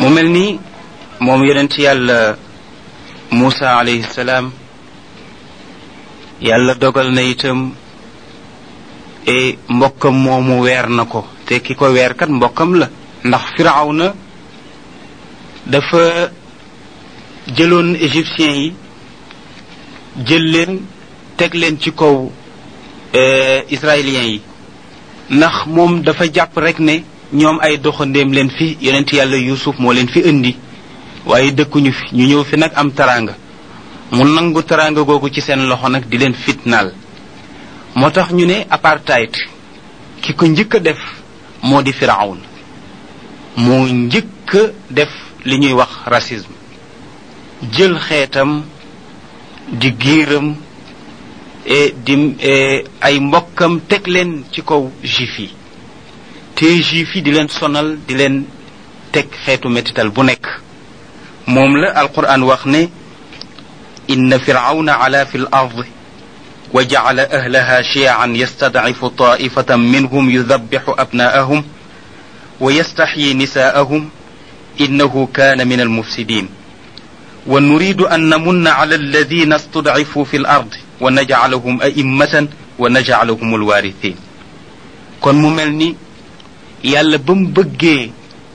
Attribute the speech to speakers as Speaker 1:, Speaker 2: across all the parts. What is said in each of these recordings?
Speaker 1: mu mel ni moom yonent yàlla Muusa alayhi salaam yàlla dogal na itam e mbokkam moomu weer na ko te ki ko weer kat mbokkam la ndax firawna dafa jëloon égyptiens yi jël leen teg leen ci kaw israéliens yi ndax moom dafa jàpp rek ne ñoom ay doxandéem leen fi yonent yàlla yusuf moo leen fi indi waaye dëkkuñu fi ñu ñëw fi nag am taraanga mu nangu taraanga googu ci seen loxo nag di leen fitnaal moo tax ñu ne apartheid ki ko njëkk a def moo di firawn moo njëkk a def li ñuy wax racisme jël xeetam di giiram e di ay mbokkam teg leen ci kaw juif yi te juif yi di leen sonal di leen teg xeetu métital bu nekk moom la alquran wax ne inna firawna ala fi l ard wa jacala ahlaha shiyan yastadcifu taifatan minhum yudabixu abnaahum wa yastaxyi nisaahum innahu kana min almufsidin wa nuridu an namunna ala alladina studcifuu fi l ard wa najcalahum a'immatan wa najcalahum alwarithin kon mu mel ni yàlla ba mu bëggee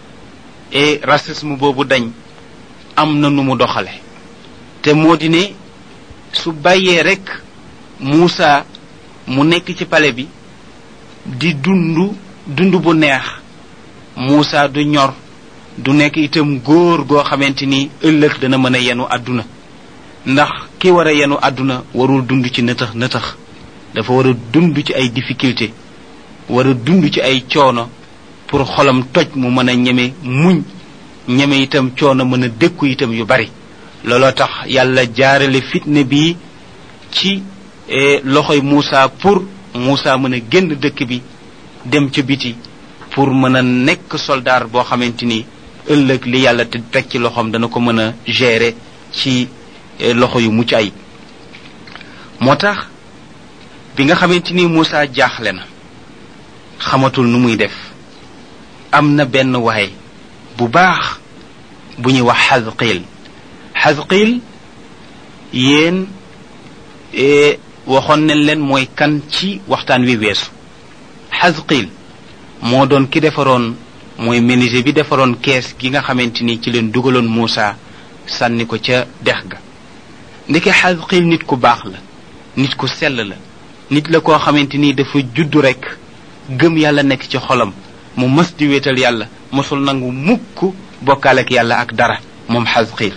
Speaker 1: e racisme boobu dañ am na nu mu doxale te moo di ne su bàyyee rek Muusa mu nekk ci pale bi di dund dund bu neex Muusa du ñor du nekk itam góor goo xamante ni ëllëg dana mën a yenu àdduna ndax ki war a yenu àdduna warul dund ci nëtëx nëtëx dafa war a dund ci ay difficulté war a dund ci ay coono pour xolam toj mu mën a ñeme muñ ñeme itam coono mën a dékku itam yu bari looloo tax yàlla jaarale fitne bi ci loxoy Muusa pour Muusa mën a génn dëkk bi dem ca biti pour mën a nekk soldaar boo xamante ni ëllëg li yàlla te teg ci loxoom dana ko mën a gérer ci loxo yu mucc ay moo tax bi nga xamante ni Muusa jaaxle na xamatul nu muy def am na benn waay bu baax bu ñuy wax xasqiil xasqiil yéen waxoon nañ leen mooy kan ci waxtaan wi weesu xasqiil moo doon ki defaroon mooy menuisier bi defaroon kees gi nga xamante ni ci leen dugaloon Muusa sànni ko ca dex ga ndeke xasqiil nit ku baax la nit ku sell la nit la koo xamante ni dafa juddu rekk gëm yàlla nekk ci xolam mu mës di wéetal yàlla mosul nangu mukk bokkaale ak yàlla ak dara moom xasqiil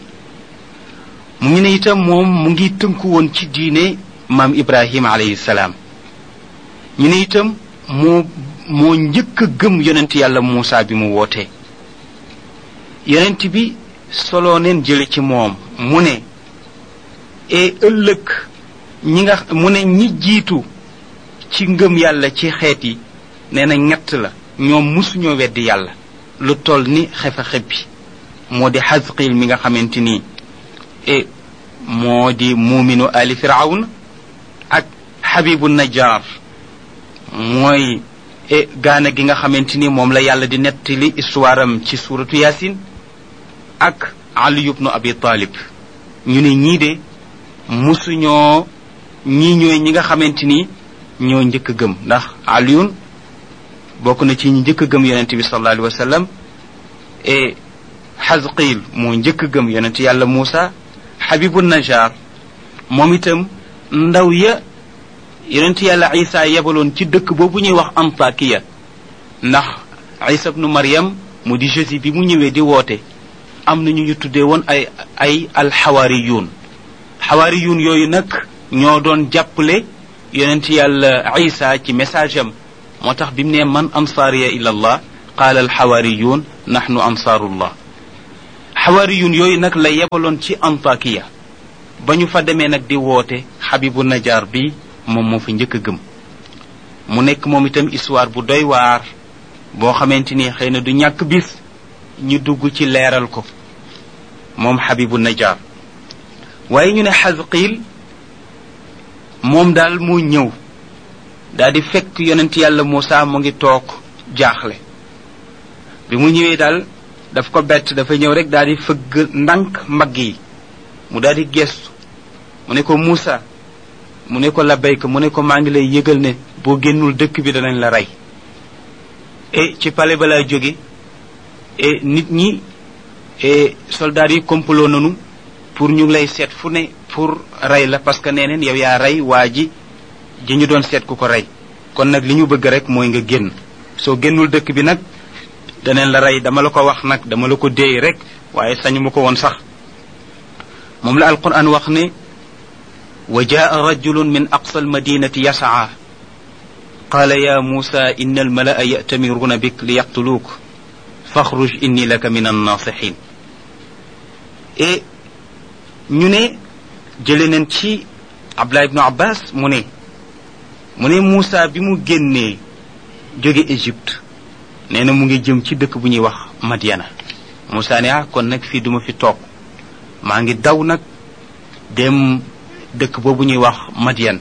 Speaker 1: mu ngi ne itam moom mu ngi tënku woon ci diine maam ibrahima alayhi salaam ñu ne itam moo moo njëkk a gëm yonent yàlla muusa bi mu wootee yonent bi soloo neen jële ci moom mu ne e ëllëg ñi nga mu ne ñi jiitu ci ngëm yàlla ci xeet yi nee na ñett la ñoom musuñoo weddi yàlla lu toll ni xefa xebbi moo di xasqiil mi nga xamante ni e moo di muuminu ali firawn ak xabibu najjar mooy e gaana gi nga xamante ni moom la yàlla di nettali histoire am ci suuratu yaasin ak ali ibnu abi talib ñu ne ñii de musuñoo ñii ñooy ñi nga xamante ni ñoo njëkk gëm ndax aliyun bokk na ci ñi njëkk gëm yonente bi sallallahu alayhi wa sallam e xasqiil moo njëkk gëm yonent yàlla muusa xabibu najar moom itam ndaw ya yonent yàlla isa yebaloon ci dëkk boobu ñuy wax antakiya ndax isa bnu maryam mu di jésus bi mu ñëwee di woote am na ñu ñu tuddee woon ay ay alxawaariyuun xawaariyuun yooyu nag ñoo doon jàppale yonent yàlla isa ci message am moo tax bi mu ne man ansaariya ila allah qaala alxawaariyuun naxnu ansaarullah xawaariyuun yooyu nag la yebaloon ci antakiya ba ñu fa demee nag di woote xabibu najaar bi moom moo fa njëkk a gëm mu nekk moom itam histoire bu doy waar boo xamante ni xëy na du ñàkk bis ñu dugg ci leeral ko moom xabibu najaar waaye ñu ne xasqiil moom daal moo ñëw daal di fekk yonent yàlla Muusa mu ngi toog jaaxle bi mu ñëwee daal daf ko bett dafa ñëw rek daal di fëgg ndànk mbagg yi mu daal di gestu mu ne ko Muusa mu ne ko labbayka mu ne ko maa ngi lay yëgal ne boo génnul dëkk bi danañ la rey e ci pale ba laa jóge e nit ñi e soldats yi complot nanu pour ñu ngi lay seet fu ne pour rey la parce que nee neen yow yaa rey waa ji ji ñu doon seet ku ko rey kon nag li ñu bëgg rek mooy nga génn soo génnul dëkk bi nag daneen la rey dama la ko wax nag dama la ko déey rek waaye sañu ma ko woon sax moom la alquran wax ne wa jaa rajulun min aqsa almadinati yasaa qaala ya muusa inna almalaa ya'tamiruuna bik li yaqtuluuk faxruj inni laka min annaasixin et ñu ne jële neen ci abdullah ibnu abbas mu ne mu ne Muusa bi mu génnee jóge Égypte nee na mu ngi jëm ci dëkk bu ñuy wax Madiana Muusa ne ah kon nag fii duma fi toog maa ngi daw nag dem dëkk boobu ñuy wax Madian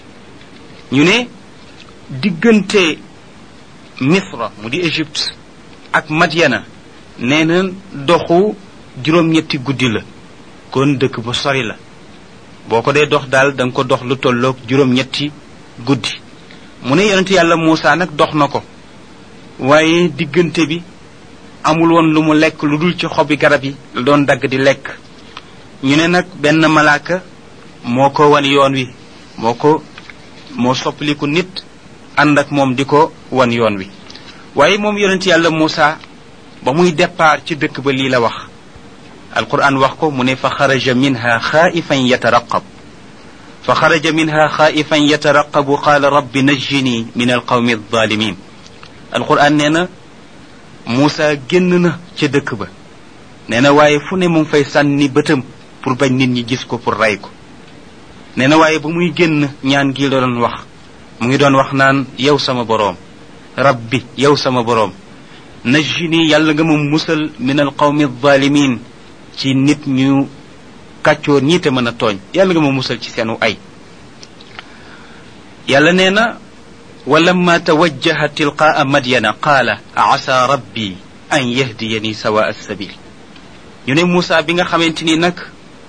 Speaker 1: ñu ne diggante Misra mu di Égypte ak Madiana nee na doxu juróom-ñetti guddi la kon dëkk bu sori la boo ko dee dox daal da nga ko dox lu tolloog juróom-ñetti guddi mu ne yonent yàlla Muusa nag dox na ko waaye diggante bi amul woon lu mu lekk lu dul ci xobi garab yi la doon dagg di lekk ñu ne nag benn malaaka moo ko wan yoon wi moo ko moo soppaliku nit ànd ak moom di ko wan yoon wi waaye moom yonent yàlla Muusa ba muy départ ci dëkk ba lii la wax alquran wax ko mu ne fa xaraja minha xaaifan yataraqab fa xaraja minha xaaifan yataraqabu qaala rabbi najjini min alqawmi alzalimin alquran nee na Muusa génn na ca dëkk ba nee na waaye fu ne mu ngi fay sànni bëtam pour bañ nit ñi gis ko pour rey ko nee na waaye ba muy génn ñaan gi la doon wax mu ngi doon wax naan yow sama boroom rabbi yow sama boroom najjini yàlla nga ma musal min alqawmi alzalimin ci nit ñu kàccoor ñi te mën a tooñ yàlla nga ma musal ci seenu ay yàlla nee na walamma tawajjaha tilqaa madyana qaala asa rabbi an yahdiyani sawa alsabil ñu ne Muusa bi nga xamante ni nag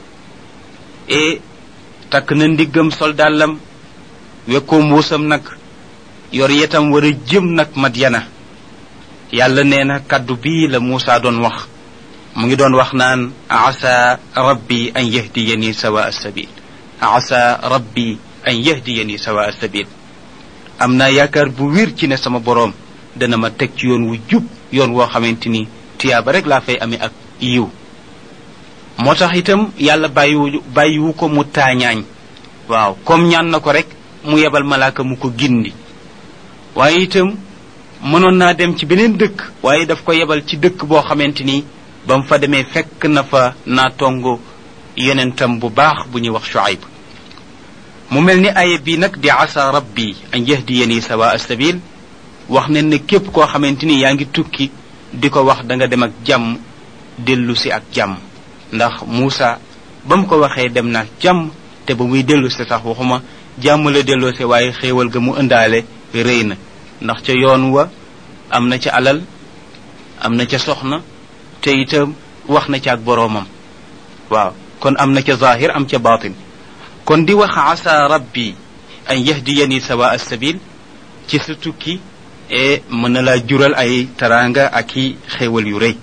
Speaker 1: e takk na ndiggam soldaalam wekkoo mbuusam nag yor yetam war a jëm nag madyana yàlla nee na kaddu bii la Muusa doon wax mu ngi doon wax naan asa rabbi an yahdiyani sawa alsabil asa rabbi an yahdiyani sawa alsabil am naa yaakaar bu wér ci ne sama boroom dana ma teg ci yoon wu jub yoon woo xamante ni tiyaaba rek laa fay amee ak yiw moo tax itam yàlla bàyyiwu bàyyiwu ko mu taañaañ waaw comme ñaan na ko rek mu yebal malaaka mu ko gindi waaye itam mënoon naa dem ci beneen dëkk waaye daf ko yebal ci dëkk boo xamante ni ba mu fa demee fekk na fa naa tongo yonentam bu baax bu ñuy wax Shuayb mu mel ni aaya bii nag di asa rabbi an yahdiyani sawa asabil wax ne ne képp koo xamante ni yaa ngi tukki di ko wax da nga dem ak jàmm dellu si ak jàmm ndax Muusa ba mu ko waxee dem na jàmm te ba muy dellu si sax waxuma jàmm la delloo si waaye xéewal ga mu ëndaale rëy na ndax ca yoon wa am na ca alal am na ca soxna te itam wax na ca ak boroomam waaw kon am na ca zahir am ca batin kon di wax asa rabbi an yahdiyani sawa alsabil ci sa tukki e mën na laa jural ay taraanga ak i xéewal yu rëy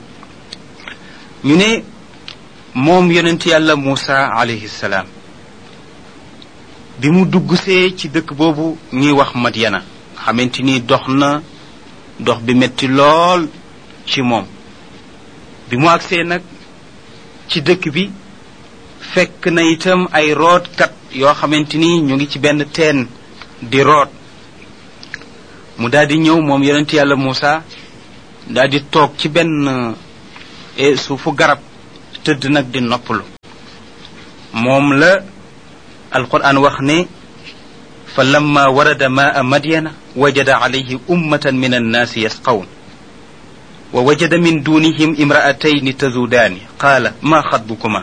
Speaker 1: ñu ne moom yonent yàlla Muusa alayhi salaam bi mu duggsee ci dëkk boobu ñuy wax Madyana xamante ni dox na dox bi metti lool ci moom bi mu agsee nag ci dëkk bi fekk na itam ay rootkat yoo xamante ni ñu ngi ci benn teen di root mu daal di ñëw moom yonent yàlla Muusa daal di toog ci benn suufu garab tëdd nag di noppalu moom la alquran wax ne fa lamma warada maa madyana wajada alayhi ummatan min annaasi yasqawn wa wajada min dunihim imra'atayni tazudaani qaala ma xatbukuma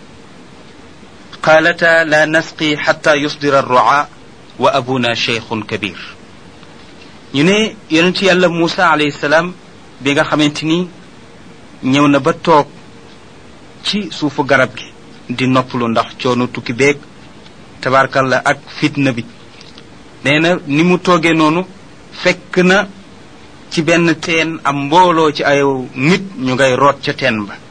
Speaker 1: قالتا لا نسقي حتى يصدر الرعاء وأبونا شيخ كبير ñu ne yonent yàlla Muusa alayhi salaam bi nga xamante ni ñëw na ba toog ci suufu garab gi di noppalu ndax coono tukki beeg tabarkalla ak fitna bi nee na ni mu toogee noonu fekk na ci benn teen am mbooloo ci ay nit ñu ngay root ca teen ba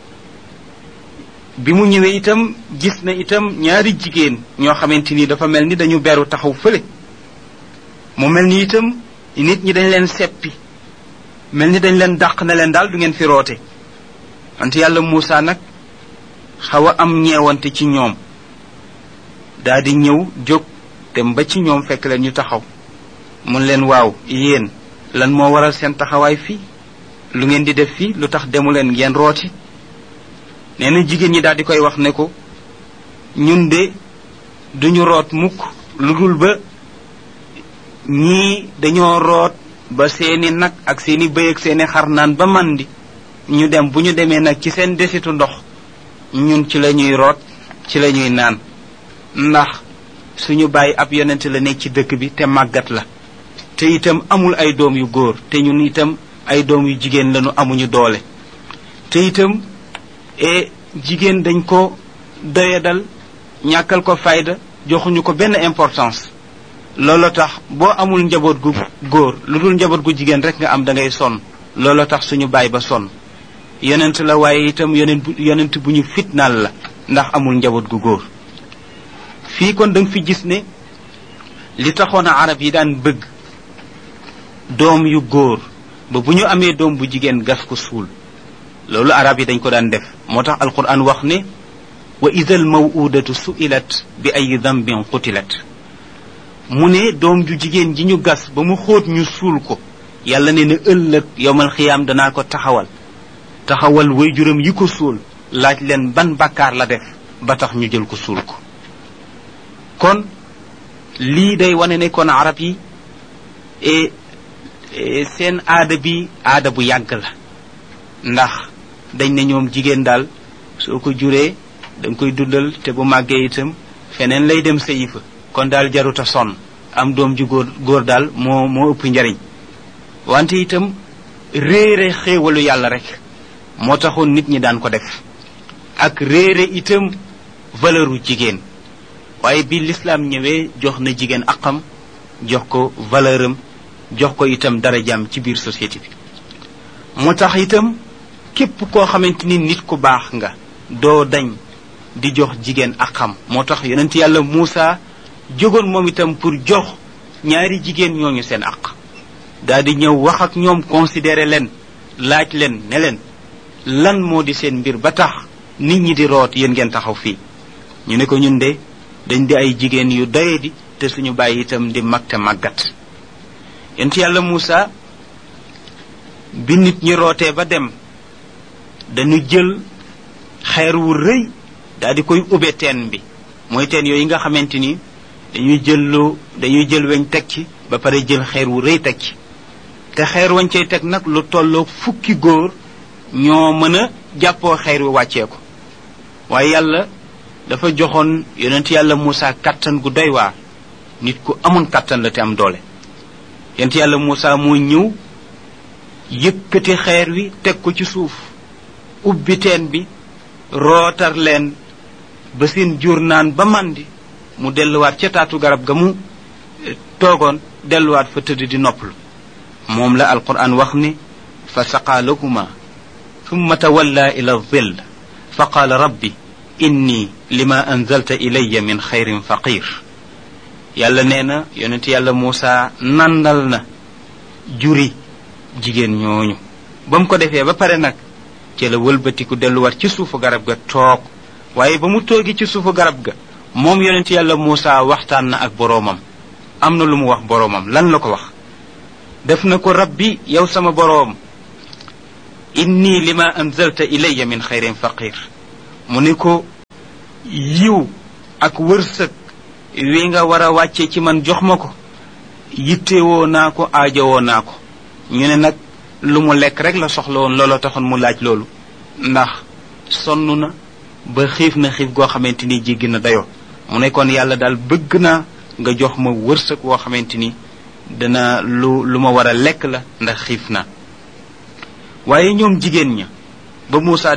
Speaker 1: bi mu ñëwee itam gis na itam ñaari jigéen ñoo xamante ni dafa mel ni dañu beru taxaw fële mu mel ni itam nit ñi dañ leen seppi mel ni dañ leen dàq na leen daal du ngeen fi roote wante yàlla Muusa nag xaw a am ñeewante ci ñoom daa di ñëw jóg dem ba ci ñoom fekk leen ñu taxaw mun leen waaw yéen lan moo waral seen taxawaay fii lu ngeen di def fii lu tax demu leen ngeen rooti nee na jigéen ñi daal di koy wax ne ko ñun de duñu root mukk lu dul ba ñii dañoo root ba seeni nag ak seeni bëy ak seeni xar naan ba màndi ñu dem bu ñu demee nag ci seen desitu ndox ñun ci la ñuy root ci la ñuy naan ndax suñu bàyyi ab yonent la nekk ci dëkk bi te màggat la te itam amul ay doom yu góor te ñun itam ay doom yu jigéen lañu amuñu doole te itam e jigéen dañ ko doyadal ñàkkal ko fayda joxuñu ko benn importance loolu tax boo amul njaboot gu góor lu dul njaboot gu jigéen rek nga am da ngay sonn loolu tax suñu baay ba sonn yonent la waaye itam yonent bu yonent bu ñu fitnaal la ndax amul njaboot gu góor fii kon da nga fi gis ne li taxoon a arab yi daan bëgg doom yu góor ba bu ñu amee doom bu jigéen gas ko suul loolu arab yi dañ ko daan def moo tax alquran wax ne wa ida al mawudatu suilat bi ay dambin qutilat mu ne doom ju jigéen ji ñu gas ba mu xóot ñu suul ko yàlla ne na ëllëg yowmal xiyaam danaa ko taxawal taxawal wayjuram yi ko suul laaj leen ban bakkaar la def ba tax ñu jël ko suul ko kon lii day wane ne kon arab yi e seen aada bi aada bu yàgg la ndax dañ ne ñoom jigéen daal soo ko juree da nga koy dundal te bu màggee itam feneen lay dem sëyi fa kon daal jaruta sonn am doom ju góor góor daal moo moo ëpp njariñ wante itam réere xéewalu yàlla rek moo taxoon nit ñi daan ko def ak réere itam valeuru jigéen waaye bi lislaam ñëwee jox na jigéen aqam jox ko valeuram jox ko itam darajaam ci biir société bi moo tax itam képp koo xamante ni nit ku baax nga doo dañ di jox jigéen aqam moo tax yonent yàlla Muusa jógoon moom itam pour jox ñaari jigéen ñooñu seen aq daal di ñëw wax ak ñoom considéré leen laaj leen ne leen lan moo di seen mbir ba tax nit ñi di root yéen ngeen taxaw fii ñu ne ko ñun de dañ di ay jigéen yu doye di te suñu bàyyi itam di mag te màggat yonent yàlla Muusa bi nit ñi rootee ba dem dañu jël xeer wu rëy daal di koy ube teen bi mooy teen yooyu nga xamante ni dañuy jël lu dañuy jël weñ teg ci ba pare jël xeer wu rëy teg ci te xeer wañ cay teg nag lu tolloo fukki góor ñoo mën a jàppoo xeer wi wàccee ko waaye yàlla dafa joxoon yonent yàlla Muusa kàttan gu doy waar nit ku amoon kàttan la te am doole yonent yàlla Muusa moo ñëw yëkkati xeer wi teg ko ci suuf ubbi teen bi rootar leen ba seen jur naan ba màndi mu delluwaat ca taatu garab ga mu toogoon delluwaat fa tëdd di noppalu moom la alquran wax ni fa saqaa lahuma thumma tawalla ila dhill fa qaala rabbi inni lima anzalta ilayya min xayrin faqir yàlla nee na yonent yàlla Muusa nandal na juri jigéen ñooñu ba mu ko defee ba pare nag ci la wëlbatiku delluwaat ci suufu garab ga toog waaye ba mu toogi ci suufu garab ga moom yonent yàlla Muusa waxtaan na ak boroomam am na lu mu wax boroomam lan la ko wax def na ko rabbi yow sama boroom inni lima anzalta ilayya min xayrin faqir mu ne ko yiw ak wërsëg wi nga war a wàcce ci man jox ma ko yittewoo naa ko aajowoo naa ko ñu ne nag lu mu lekk rek la soxla woon looloo taxoon mu laaj loolu ndax sonn na ba xiif na xiif goo xamante ni jéggi na dayoo mu ne kon yàlla daal bëgg naa nga jox ma wërsëg woo xamante ni dana lu lu ma war a lekk la ndax xiif na waaye ñoom jigéen ña ba Muusa